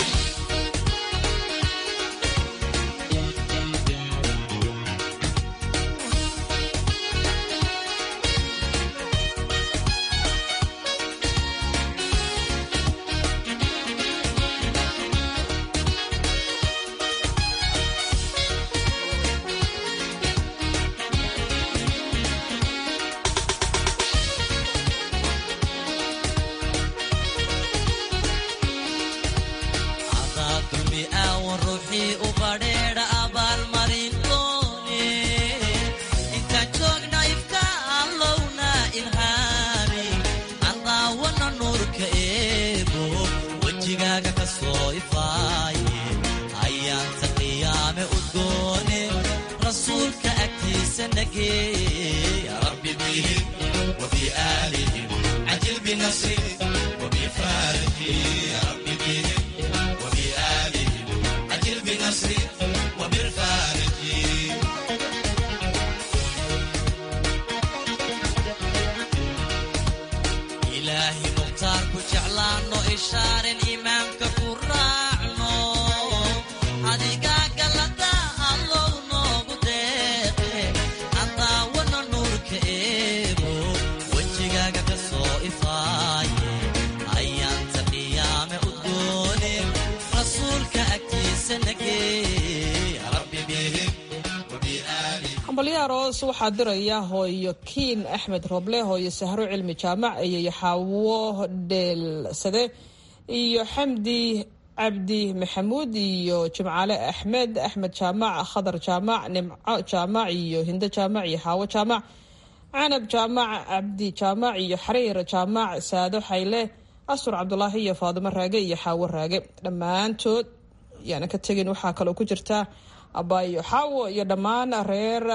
adaa dulmi aawan ruuxii u badheedha abaalmarin doone intaan joogna ifka allowna ilhaami cadaawana nuurka eego wejigaaga ka soo ifaaye ayaanta qiyaame udgoone rasuulka agtiisa nageey rabbi bihim wabiaalihim cajil binasri wabifaaraji rabbi bihim wabiaalihim cajil binasri wabilfaaraji ilaahi mukhtaar ku jeclaanno ishaaren imaamka ku raacno adigaa galada allow noogu deeqe cadaawana nuurka eego wejigaaga ka soo ifaaye ayaanta qiyaame udgoone rasuulka agtiisa nageey rabbi bihim wabiaalihim hambalyo aroos waxaa diraya hooyo kiin axmed roble hooyo sahro cilmi jaamac iyo xaawo dheelsade iyo xamdi cabdi maxamuud iyo jimcaale axmed axmed jaamac khadar jaamac nimco jaamac iyo hindo jaamac iyo xaawo jaamac canab jaamac cabdi jaamac iyo xariir jaamac saado xayle asur cabdulaahi iyo faadimo raage iyo xaawo raage dhammaantood yaana ka tegin waxaa kaloo ku jirta abaayo xaawo iyo dhammaan reer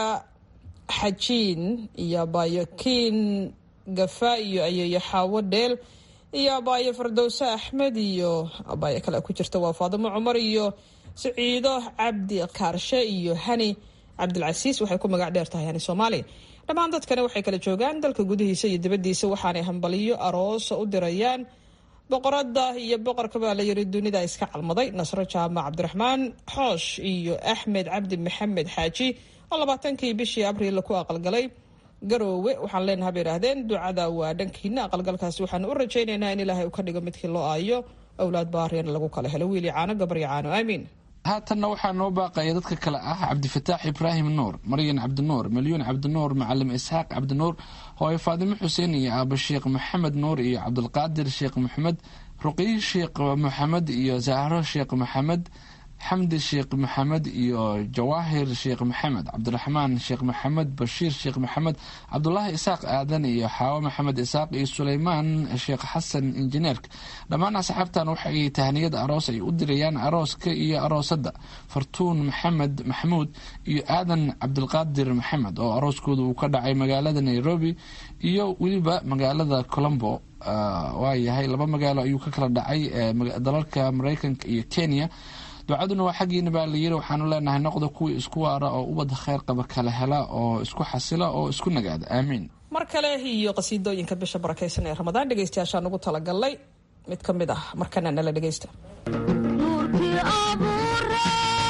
xajiin iyo abaayo kiin gafa iyo ayeeyo xaawo dheel iyo abaayo fardowse axmed iyo abaayo kale ku jirta waa faadimo cumar iyo siciido cabdi kaarshe iyo hani cabdilcasiis waxay ku magac dheer tahay hani soomaali dhammaan dadkani waxay kala joogaan dalka gudihiisa iyo dibadiisa waxaanay hambaliyo aroos u dirayaan boqorada iyo boqorka baa la yiri dunida iska calmaday nasro jaamac cabdiraxmaan xoosh iyo axmed cabdi maxamed xaaji oo labaatankii bishii abriil ku aqalgalay garoowe waxaan leenaha bay idhaahdeen ducada waa dhankiina aqalgalkaasi waxaan u rajaynaynaa in ilaahay uu ka dhigo midkii loo aayo owlaad baariyana lagu kala helo wiili caano gabaryo caano aamiin haatanna waxaa noo baaqaya dadka kale ah cabdifataax ibraahim nuur maryan cabdinuur milyuun cabdinuur macalim isxaaq cabdinuur hooye faadimo xuseen iyo aaba sheekh maxamed nuur iyo cabdulqaadir sheekh maxamed ruqiyi sheekh maxamed iyo zahro sheekh maxamed xamdi sheekh maxamed iyo jawaahir sheekh maxamed cabdiraxmaan sheekh maxamed bashiir sheekh maxamed cabdulaahi isaaq aadan iyo xaawo maxamed isaaq iyo suleymaan sheekh xasan injineerk dhammaan asxaabtan waxay tahniyad aroos ay u dirayaan arooska iyo aroosadda fartuun maxamed maxamuud iyo aadan cabdilqaadir maxamed oo arooskooda uu ka dhacay magaalada nairobi iyo weliba magaalada colombo waayahay laba magaalo ayuu ka kala dhacay dalalka mareykanka iyo kenya ducaduna waa xaggiina baa layiri waxaanu leenahay noqda kuwii isku waara oo ubadda kheyr qaba kala hela oo isku xasila oo isku nagaada aamiin mar kale iyo qasiidooyinka bisha barakaysan ee ramadaan dhegeystayaashaan ugu talagalnay mid ka mid ah markana nala dhegeysta nuurkii abuure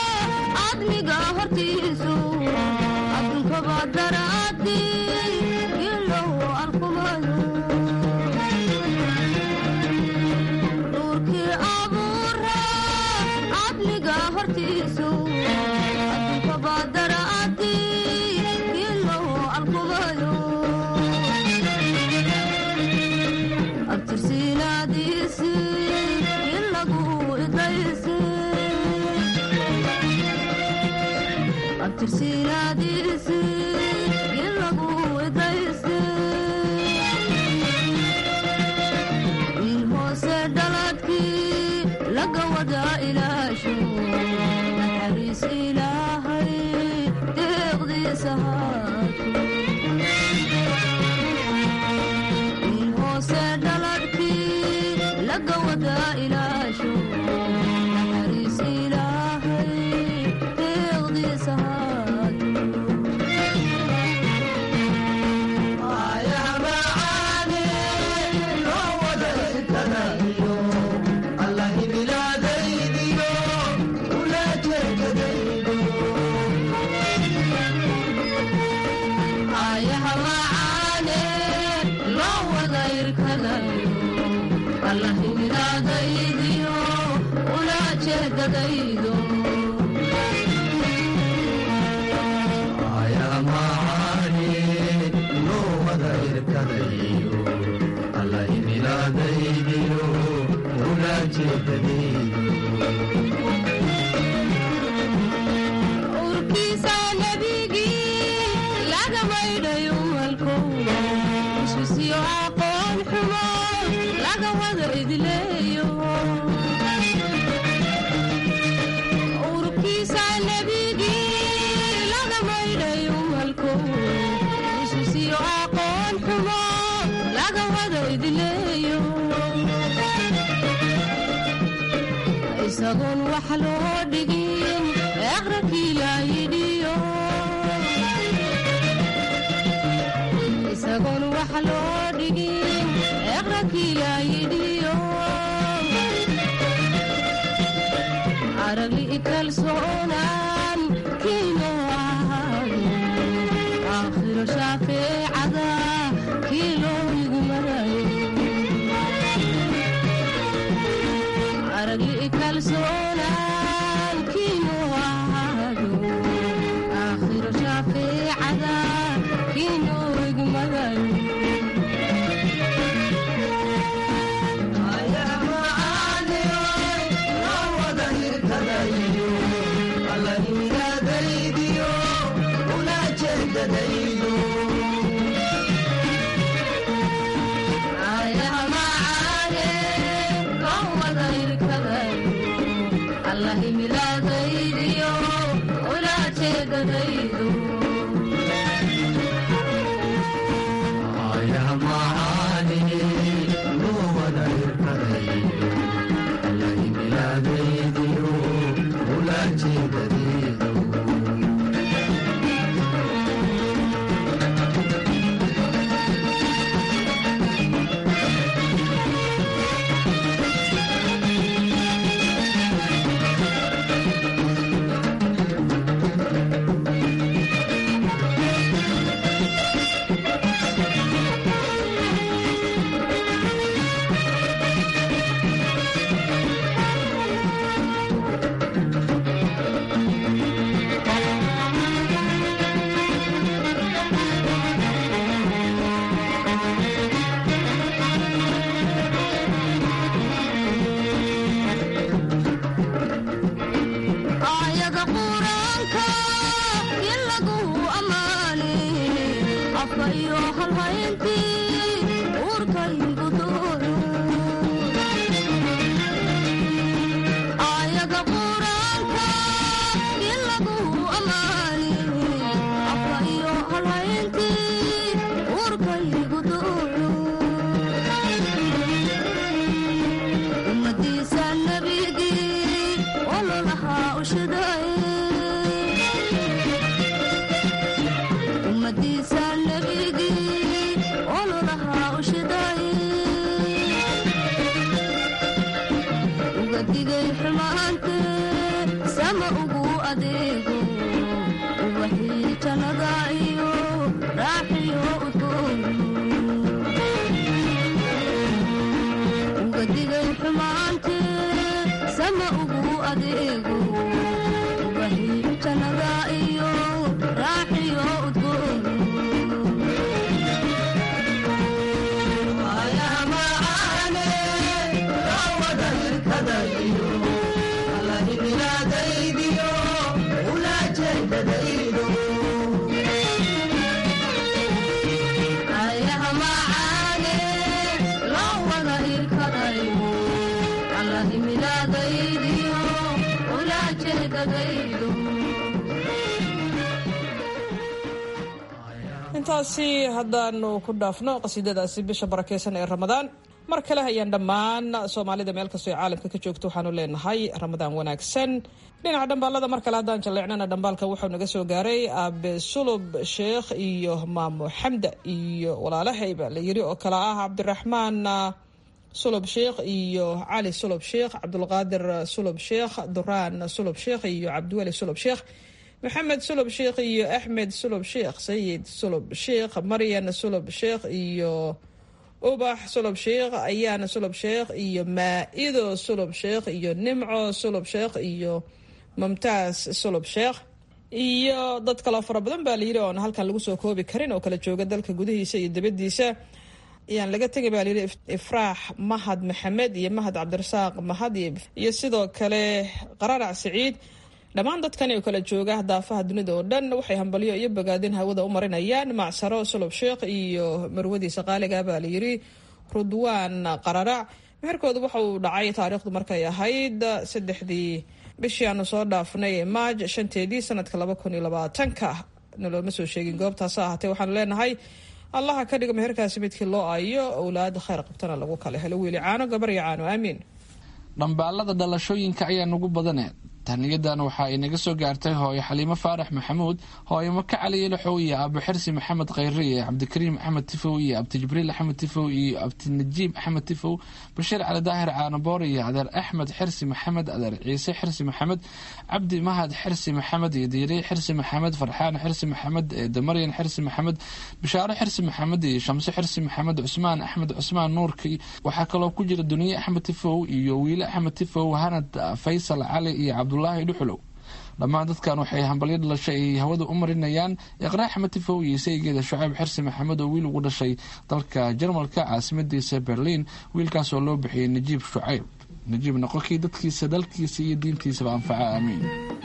cadliga hortiisu adduunkaba daraadii ilow arkumayo nuurkii abtirsiinaadiisi ilagu idaysi abtirsiinaadiisi ilagu idaysi in hoose dhaladkii laga wada ilaasho naxariis ilaahay deeqdiisa haato in hoose dhaladkii laga wada ilaasho naxariis ilaahay deeqdiisa ayaha macaane loo wada irkadayo allahimilaadaydiyo ula jeedadaydo urkiisa nebigii laga maydhayo malkow isisiyo aqoon xumo laga wada idleeyo urkiisa nebigii laga maydhayo malkow isisiyo aqoon xumo laga wada idleeyo isagoon wax loo dhigin aqrakii laayidhiyo isagoon wax loo dhigin aqrakii laayidhiyo aragli kalsoonaan kiino ahaado aakhiro shaafeecada kii loo igu marayo aragli kalsoonaan kiino ahaado aakhiro shaafeecada kiino igu marayo ayaha macaane loo wada irkadayo allahimilaadaydiyo ula jeedadaydo aayada quraanka in lagu ammaane afka iyo halhayntii uurkaygu dooyo aayada quraanka in lagu ammaane afka iyo halhayntii uurkaygu dooyo ummadiisa nabigii ololahaa ushidaye ummadiisa nabigii ololahaa ushidaye uga digay xumaante sama ugu adeego ubaxii jannada iyo raaxiyo udgoon uga digay xumaante sama ugu adeego ubaxii jannada iyo raaxiyo udgoon ayaha macaane aragtidaydu intaasi haddaanu ku dhaafno qasiidadaasi bisha barakeysan ee ramadaan mar kale ayaan dhammaan soomaalida meel kastoo ay caalamka ka joogto waxaanu leenahay ramadaan wanaagsan dhinaca dhambaalada mar kale haddaan jalleecnana dhambaalka wuxuu naga soo gaaray aabe sulub sheekh iyo maamo xamda iyo walaalahayba la yiri oo kale ah cabdiraxmaan sulub sheekh iyo cali sulub sheekh cabdulqaadir sulub sheekh duraan sulub sheekh iyo cabdiweli sulub sheekh maxamed sulub sheekh iyo axmed sulub sheekh sayid sulub sheekh maryan sulub sheekh iyo ubax sulub sheekh ayaana sulub sheekh iyo maa-ido sulub sheekh iyo nimco sulub sheekh iyo mumtaas sulub sheekh iyo dad kaloo fara badan baa layidhi oon halkan lagu soo koobi karin oo kala jooga dalka gudihiisa iyo dibadiisa ayaan laga tegay baa layidhi ifraax mahad maxamed iyo mahad cabdirasaaq mahad iyo sidoo kale qararac siciid dhammaan dadkan oo kala jooga daafaha dunida oo dhan waxay hambalyo iyo bogaadin hawada u marinayaan macsaro sulub sheekh iyo marwadiisa qaaliga baa layidhi rudwaan qararac meherkooda waxa uu dhacay taariikhdu markay ahayd saddexdii bishii aanu soo dhaafnay maaj shanteedii sanadka laba kun iyo labaatanka nalooma soo sheegin goobtaasa ahaatee waxaanu leenahay allaha ka dhigo meherkaasi midkii loo ayo owlaada khayr qabtana lagu kala helo wiili caano gabar iyo caano aamiin dhambaalada dhalashooyinka ayaa nugu badane tahniyadan waxa ay naga soo gaartay hooyo xaliimo faarax maxamuud hooyo maka cali ilaxow iyo aabo xirsi maxamed khayre iyo cabdikariim axmed tifow iyo abti jibriil axmed tifow iyo abti najiib axmed tifow bashiir cali daahir caanaboor iyo adeer axmed xirsi maxamed adeer ciise xirsi maxamed cabdi mahad xirsi maxamed iyo diiray xirsi maxamed farxaan xirsi maxamed damaryan xirsi maxamed bishaaro xirsi maxamed iyo shamse xirsi maxamed cusmaan axmed cusmaan nuurki waxaa kaloo ku jira duniye axmed tifow iyo wiile axmed tifow hanad faysal cali iyo cabdulaahi dhuxulow dhammaan dadkan waxay hambalyo dhalashay ay hawada u marinayaan iqraa axmed tifow iyo saygeeda shucayb xirsi maxamed oo wiil ugu dhashay dalka jarmalka caasimadiisa berliin wiilkaas oo loo bixiyey najiib shucayb najiib noqonkii dadkiisa dalkiisa iyo diintiisaba anfaca aamiin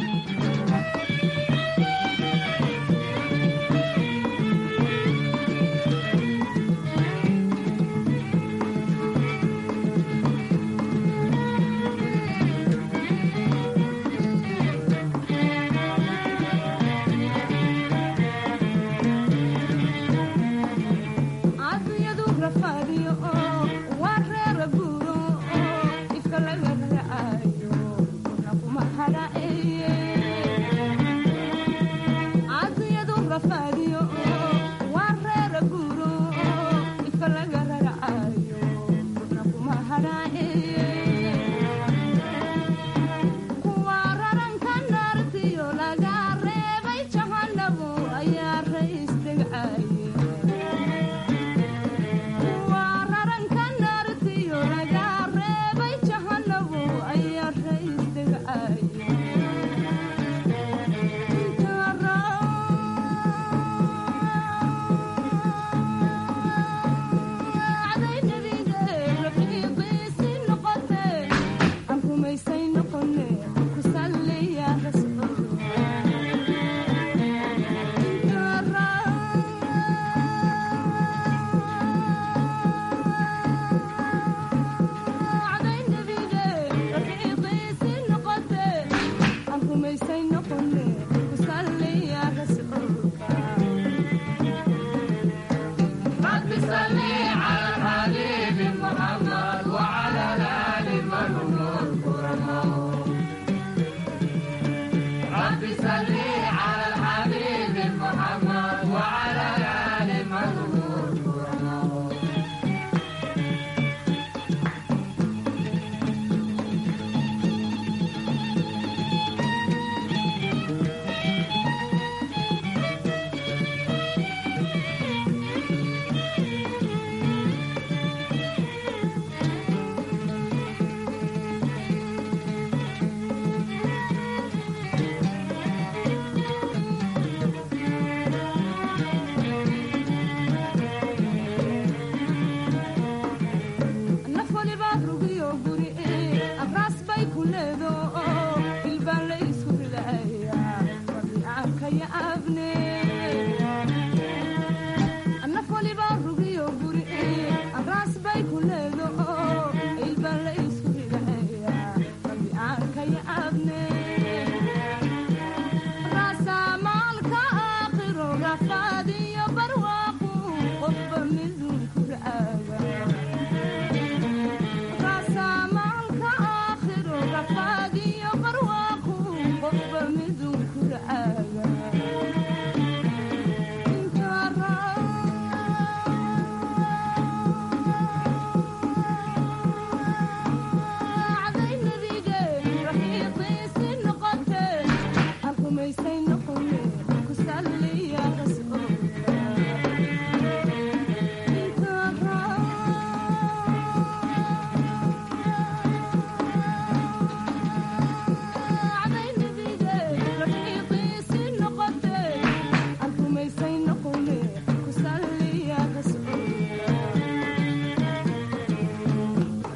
caafiyadu rafaadiyo oo waa reera guuro oo ifka laga raacayo kuna kuma haraceeye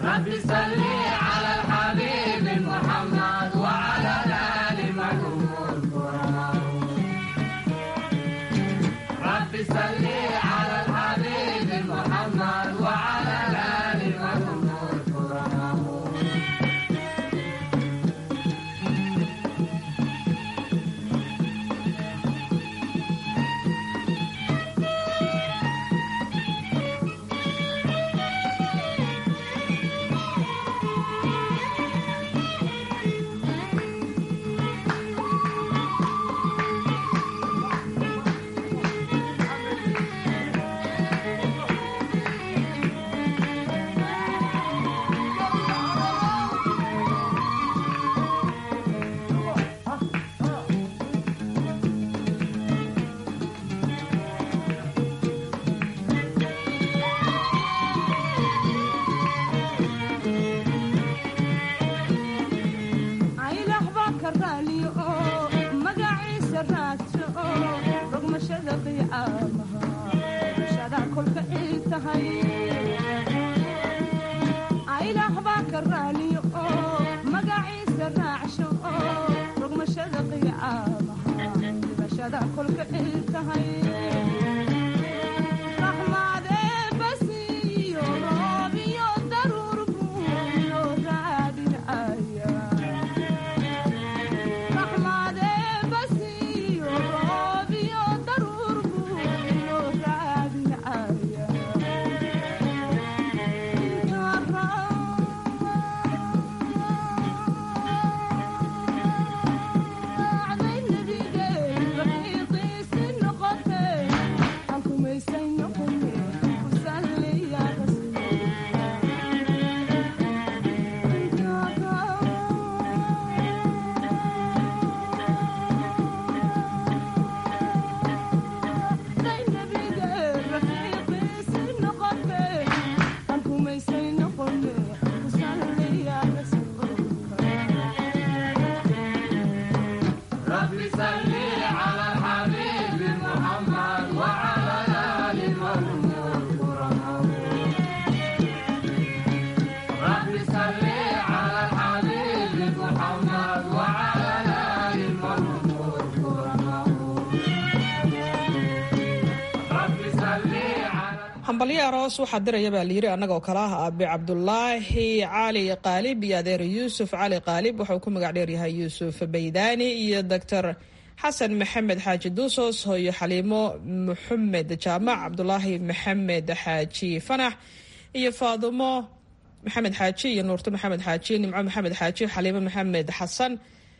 hambalyo aroos waxaa diraya baa layiri annagoo kale ah aabe cabdulaahi cali qaalib iyo adeer yuusuf cali qaalib waxauu ku magac dheeryahay yuusuf baydaani iyo doctor xasan maxamed xaaji duusos hooyo xaliimo maxamed jaamac cabdulaahi maxamed xaaji fanax iyo faadumo maxamed xaaji iyo nuurto maxamed xaaji nimco maxamed xaaji xaliimo maxamed xasan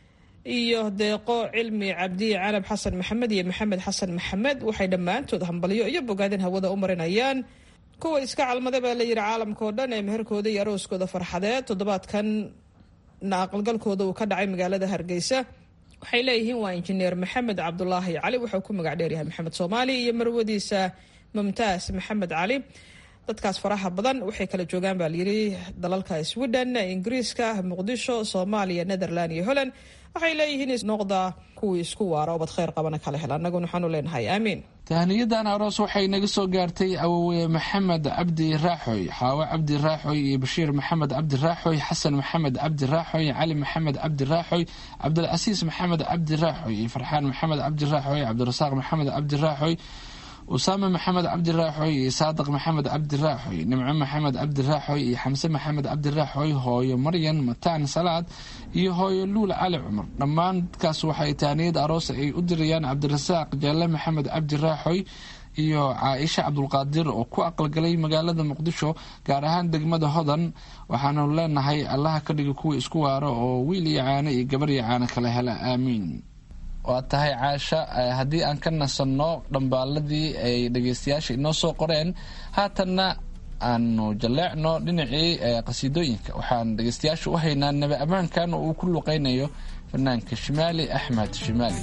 iyo deeqo cilmi cabdi canab xasan maxamed iyo maxamed xasan maxamed waxay dhammaantood hambalyo iyo bogaadin hawada u marinayaan kuwa iska calmada baa layidhi caalamkao dhan ee meherkooda iyo arooskooda farxadeed toddobaadkan na aqalgalkooda uu ka dhacay magaalada hargeysa waxay leeyihiin waa injineer maxamed cabdulaahi cali wuxuu ku magac dheeryahay maxamed soomaali iyo marwadiisa mumtaas maxamed cali dadkaas faraha badan waxay kala joogaan baa layidhi dalalka sweden ingiriiska muqdisho soomaaliya netherland iyo holland waxay leeyihiin noqda kuwii isku waara obad kheyr qabana kala hel annaguna waxaanu leenahay aamiin tahniyadan aroos waxay naga soo gaartay awowe maxamed cabdi raaxoy xaawo cabdi raaxoy iyo bashiir maxamed cabdi raaxoy xasan maxamed cabdi raaxoy cali maxamed cabdi raaxoy cabdilcasiis maxamed cabdi raaxoy iyo farxaan maxamed cabdi raaxoy cabdirasaaq maxamed cabdi raaxoy usaame maxamed cabdi raaxoy iyo saadiq maxamed cabdi raaxoy nimco maxamed cabdi raaxoy iyo xamse maxamed cabdi raaxoy hooyo maryan mataan salaad iyo hooyo luul cali cumar dhammaan dadkaas waxay taaniyad aroos ay u dirayaan cabdirasaaq jaalle maxamed cabdi raaxoy iyo caaisha cabdulqaadir oo ku aqalgalay magaalada muqdisho gaar ahaan degmada hodan waxaanu leenahay allaha ka dhiga kuwa isku waaro oo wiil iyo caano iyo gabar iyo caano kala hela aamiin waa tahay caasha haddii aan ka nasanno dhambaaladii ay dhegeystayaasha inoo soo qoreen haatanna aanu jaleecno dhinacii qasiidooyinka waxaan dhegeystayaasha u haynaa nabi ammaankan oo uu ku luqeynayo fanaanka shimaali axmed shimaali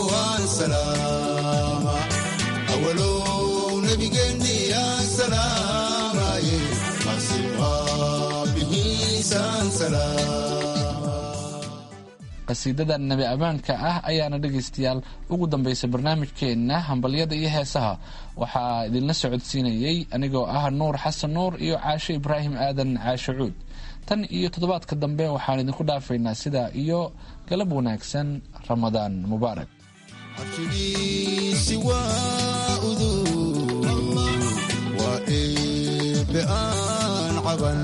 awalow nabigeenni yaa salaam qasiidada nebi ammaanka ah ayaana dhegaystayaal ugu dambaysa barnaamijkeenna hambalyada iyo heesaha waxaa idinla socodsiinayey anigoo ah nuur xasan nuur iyo caashe ibraahim aadan caashe cuud tan iyo toddobaadka dambe waxaan idinku dhaafaynaa sidaa iyo galab wanaagsan ramadaan mubaarak cabshigiisi waa udug waa eebe aan caban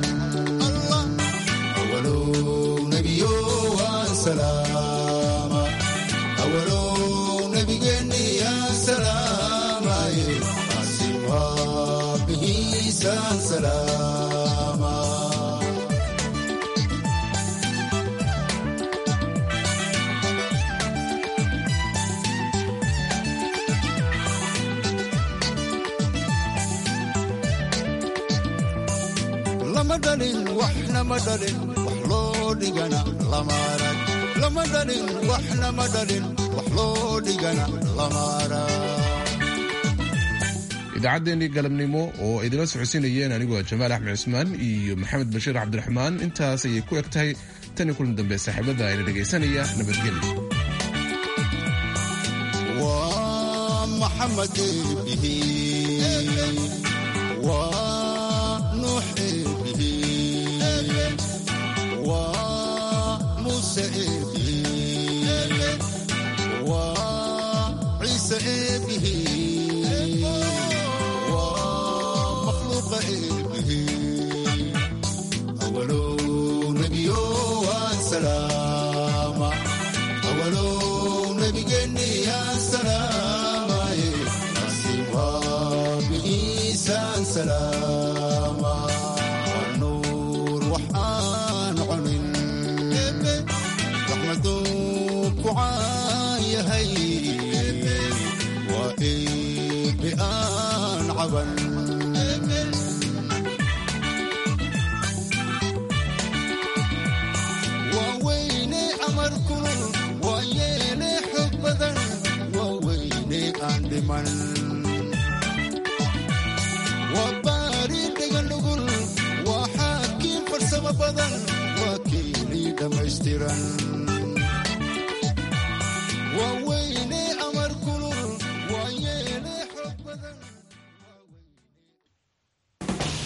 awalow nebiyo waan salaama awalow nebigeenni yaan salaamaye asin rabbihiisaan salaama lama dhalin waxna ma dhalin wax loo dhigana lama arag lama dhalin waxna ma dhalin wax loo dhigana lama arag idaacaddeenii galabnimo oo idinla socodsiinayeen anigoo jamaal axmed cusmaan iyo maxamed bashiir cabdiraxmaan intaas ayay ku eg tahay tan iyo kulan dambe saaxiibada ayna dhegaysanaya nabadgelyo waa maxamed eebihi waa nuux eebihi waa muuse eebihi waa ciise eebihi waa makhluuqa eebihi awalow nebiyo waan salaama awalow nebigeenni yaan salaamaye asin rabbigiisaan salaama